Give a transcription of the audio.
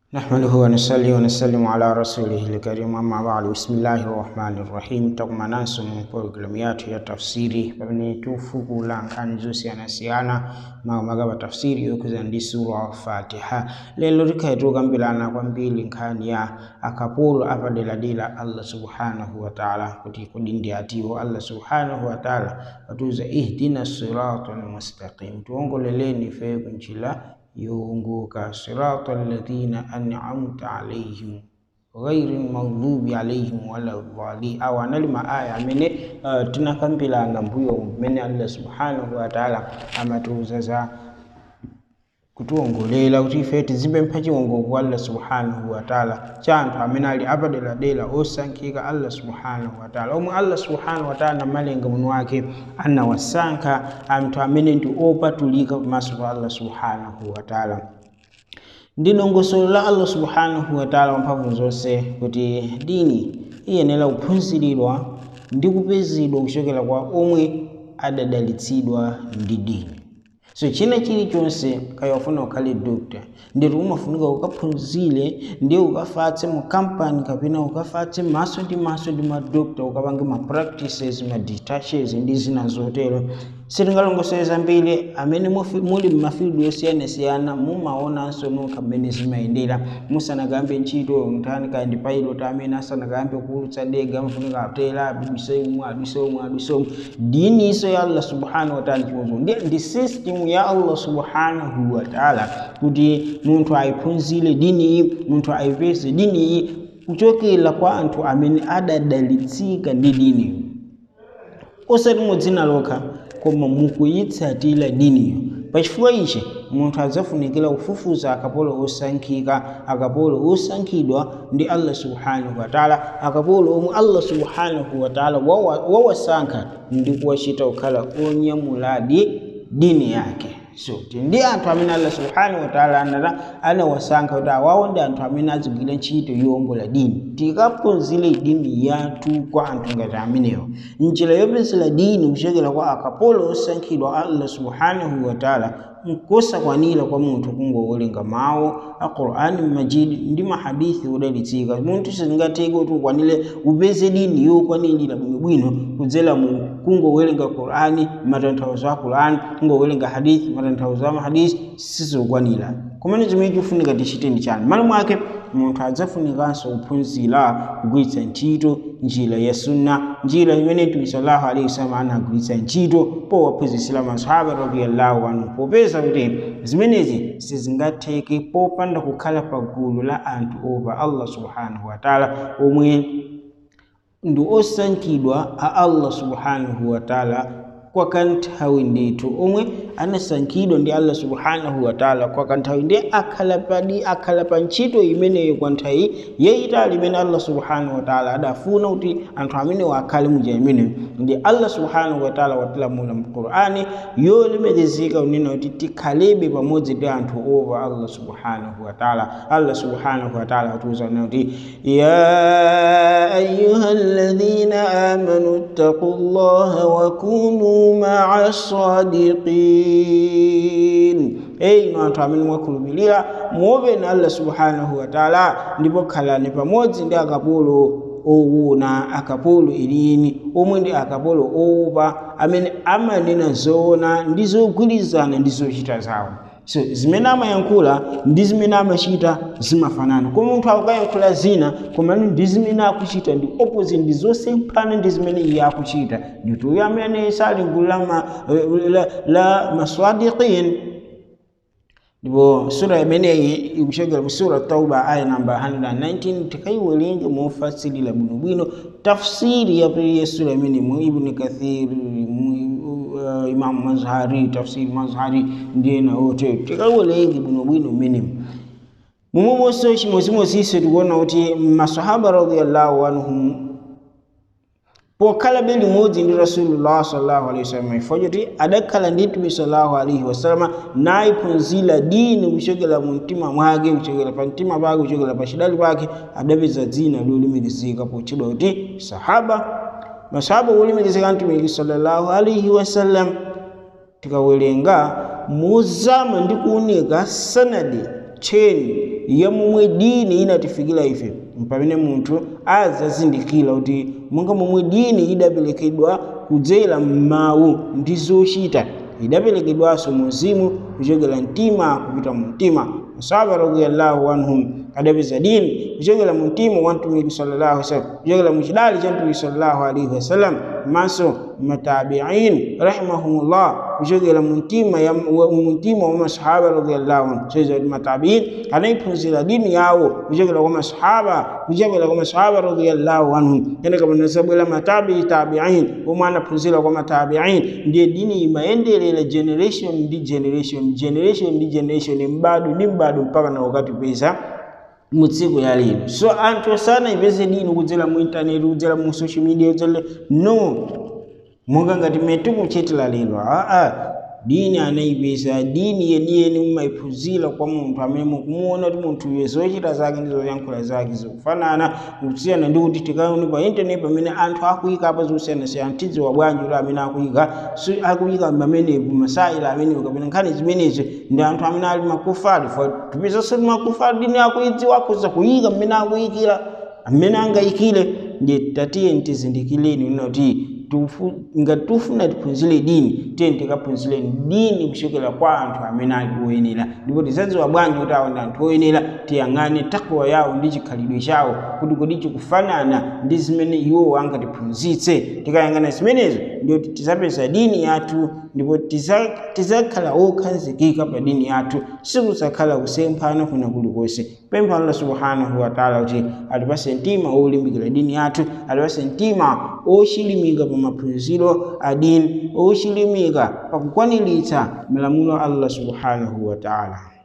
نحمده ونصلي ونسلم على رسوله الكريم أما بعد بسم الله الرحمن الرحيم tokuma nanso mu programu yathu ya tafsiri pamene tufukula nkhani zosiyanasiyana makamaka tafsiri yokuza ndi sura fatiha lero tikhala tikukambirana kwambiri nkhani ya akapolo apaderadera allah subhanahu wataala kuti kodi ndi atiwo allah subhanahu wataala watiuza ihdina sirata almustaqim tiwongoleleni ife kunjira yowongoka sirata alladhina an'amta alaihim ghairi maghdubi alaihim wala dhalin awa anali maaya amene uh, tinakambirana mbuyo mmene allah subhanahu wataala amatiuza za kutiwongolera kuti ife tizipempha chiwongoko kwa allah subhanahu wataala cha anthu amene ali apaderadera osankhika allah subhanahu wataala omwe allah subhanahu wataala namalenga muno wake anawasankha anthu amene ndi opatulika pamaso pa allah subhanahu wataala ndi dongosolo la allah subhanahu wataala wamphamvu zonse kuti dini iyenera kuphunziridwa ndi kupezedwa kuchokera kwa omwe adadalitsidwa ndi dini so china chilichonse kaya wafuna ukhale doctor nditi umafunika ukaphunzire ndi ukafatse mu kampani kapena ukafatse maso ndi maso ndi madokta ukapange ma practices ma detaches ndi zina zotero sitingalongosole zambiri amene muli m'mafilidi osiyanasiyana mumaonanso nokha mmene zimayendera musanakambe ntchito nthani kaya ndi pilot amene asanakambe kuulutsa ndege amafunika atera aduse umwe aduse umwe aduse umwe diniso ya allah subhanahu wataala chimozo ndi, ndi system ya allah subhanahu wataala kuti munthu ayiphunzire dini iyi munthu ayipeze dini iyi kuchokera kwa anthu amene adadalitsika ndi diniyo osati mu dzina lokha koma mukuyitsatira diniyo pachifukwa ichi munthu adzafunikira kufufuza akapolo osankhika akapolo osankhidwa ndi allah subhanahu wataala akapolo omwe allah subhanahu wataala wawasankha ndi kuwachita kukhala onyamuladi dini yake so ndi anthu amene allah subhanahu wataala anata anawasankha kuti awawo ndi anthu amene azigwira ntchito yowombola dini tikaphunzire dini yathu kwa anthu ngati amenewo njira yopezera dini kuchokera kwa akapolo osankhidwa allah subhanahu wataala nkosakwanira kwa munthu kungowerenga mawu a qur'ani majidi ndi mahadithi odalitsika munthu sizingatheke kuti ukwanire upeze dini yokwanirira bwinobwino kudzera mu kungowerenga qur'ani matanthauzo a qur'ani kungowerenga hadithi matanthauzo a mahadithi sizikwanira kumene chimene chikufunika tichite ndi chani malo mwake munthu adzafunikanso kuphunzira kugwiritsa ntchito njira ya sunna njira imene mtume sallallahu alaihi wasallam anagwiritsa ntchito powaphunzitsira masahaba radiyallahu anhu popeza kuti zimenezi sizingatheke popanda kukhala pagulu la anthu opa allah subhanahu wataala omwe ndi osankhidwa a allah subhanahu wataala kwa kanthawi ndithu omwe anasankhidwa ndi allah subhanahu wataala kwa kanthawi ndi akhala padi akhala pa ntchito imeneyo kwa nthawi yayitali imene allah subhanahu wataala adafuna kuti anthu amenewo akhale munjira imeneyo ndi allah subhanahu wataala watilamula mu qur'ani yolemekezeka unena kuti tikhalebe pamodzi ndi anthu opa allah subhanahu wataala allah subhanahu wataala watiuza unena kuti ya ayuha alladhina amanu ittaqu llaha wa kunu maa sadiqin eyi inu anthu amene mwakhulupirira muopeni allah subhanahu wataala ndipo khalani pamodzi ndi akapolo owona akapolo ilini omwe ndi akapolo owopa amene amanena zoona ndi zogwirizana ndi zochita zawo so zimene amayankhula ndi zimene amachita zimafanana koma munthu akukayankhula zina komano ndi zimene akuchita ndi opposite ndi zosemphana ndi zimene iye akuchita nditi uyo amene sali gulu la, ma, la, la maswadiqin ndipo sura imeneyi ikuchokera ku sura tauba aya namba 119 tikaiwerenge mofasilira bwinobwino tafsiri ya sura imene mu ibni kathir uh, imam mazhari tafsiri mazhari ndiyena ote tikaiwerenge bwinobwino mmenemu momwemonso chimodzimodzinso tikuona kuti masahaba radiallahu anhum pokhala be limodzi ndi rasulullah sallallahu alaihi wasallam ifo choti adakhala ndi mtume sallallahu alaihi wasallam nayiphunzira dini kuchokera mu mtima mwake kuchokera pa mtima pake kuchokera pa chidali pake adapeza dzina lolemekezeka potchedwa kuti sahaba masahaba olemekezeka mtume sallallahu alaihi wasallam tikawerenga mozama ndi kuoneka sanadi cheni ya momwe dini inatifikira ife pamene munthu azazindikira kuti monga momwe dini idaperekedwa kudzera m'mawu ndi zochita idaperekedwanso mu mzimu kuchokera mtima kupita mu mtima masahaba radiyallahu anhum adapeza dini kuchokera mu mtima wa mtumiki sallallahu alaihi wasallam kuchokera mu chidali cha mtumiki sallallahu alaihi wasallam maso matabiin rahimahumullah kuchokera mu mtima ya mu mtima wa masahaba radiyallahu anhum sasa matabiin anaiphunzira dini yawo kuchokera kwa masahaba kuchokera kwa masahaba radiyallahu anhum kana kama nasabwela matabi tabiin omwe anaphunzira kwa matabiin ndiye dini imaendelera generation ndi generation generation ndi generation mbadu ndi mbadu mpaka na wakati pesa mu tsiku ya lero so anthu sana ipeze dini kudzera mu intaneti kudzera mu social media kudzera no monga ngati metu kuchitira lero aa dini anayipeza dini yeniyeni mumayiphunzira kwa munthu amene mukumuona kuti munthu uyo zochita zake ndi zoyankhula zake zikufanana kusiyana ndi kuti tikaone pa intaneti pamene anthu akuyika apa zosiyanasiyana tidziwa bwanji kuti amene akuyika akuyika pamenepo masaila amenepo kapena nkhani zimenezo ndi anthu amene ali makufari for tipezanso ti makufari dini akuidziwa akhoza kuyika mmene akuyikira amene angayikire ndi tatiye ntizindikireni kuti ngati tufuna tiphunzire dini tiye tikaphunzireni dini kuchokera kwa anthu amene ali oyenera ndipo tizadziwa bwanji kuti awo ndi anthu oyenera tiyang'ane takwa yawo ndi chikhalidwe chawo kuti kodi chikufanana ndi zimene iwowo angatiphunzitse tikayang'ana zimenezo ndiyoti tizapeza dini yathu ndipo tizakhala okhazikika pa dini yathu sikusakhala kusemphana kuna kulikonse pempha allah subhanahu wataala kuti atipase mtima olimbikira dini yathu atipase mtima ochilimika pa maphunziro a dini ochilimika pakukwaniritsa malamulo a allah subhanahu wataala